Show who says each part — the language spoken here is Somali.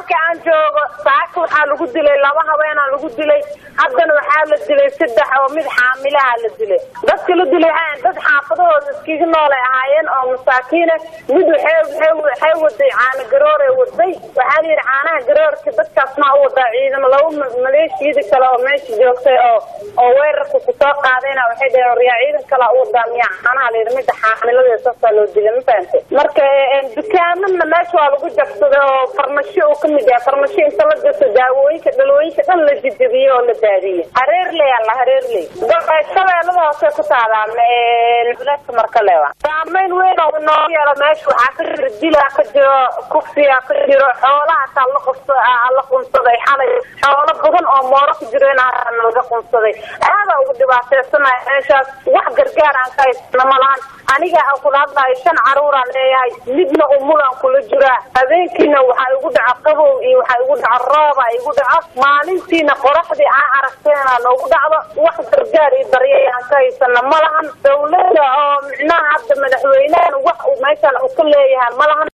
Speaker 1: halka aan joogo saaka waxaa lagu dilay laba habeenaa lagu dilay haddana waxaa la dilay saddex oo mid xaamilaha la dilay dadka la dilay waxay dad xaafadahooda iskiga noolay ahaayeen oo masaakiina mid waxay waxay waday caana garooray waday waxaa la yidhi caanaha garoorka dadkaas maa u wadaa ciidamo laba maleeshiyada kale oo meesha joogtay oo oo weerarka kusoo qaadayna waxay dhaheen waryaa ciidan kalaa u wadaa miyaa caanaha la yidhi midda xaamilada saasaa loo dilay ma fahantay marka dukaamana meesha waa lagu jabsaday oo farmasho uu kamid yahay farmasho inta la gaso daawooyinka dhalooyinka dhan la jijabiyey oo la daadiyey hareerley alla hareerley shabeellada hoose ku taalaa buleedka markalewa saameyn weyn oo noo yeelo meesha waxaa ka jira dilaa ka jiro kufsiya ka jiro xoolaha hataa la qubsa la qunsaday xalay xoolo badan oo mooro ku jiro in laga qunsaday aada ugu dhibaateysanaya meeshaas wax gargaar aan ka haysana ma lahan aniga aan kula hadlayo shan caruuraan leeyahay midna umulaan kula jiraa habeenkiina waxaa igu dhaco qabow iyo waxaa igu dhaco rooba igu dhaco maalintiina qoraxdii aan aragteena noogu dhacdo wax gargaar iyo daryeel aan ka haysana ma lahan dawlada oo micnaha hadda madaxweynahan wax uu meeshaan uu ka leeyahay ma lahan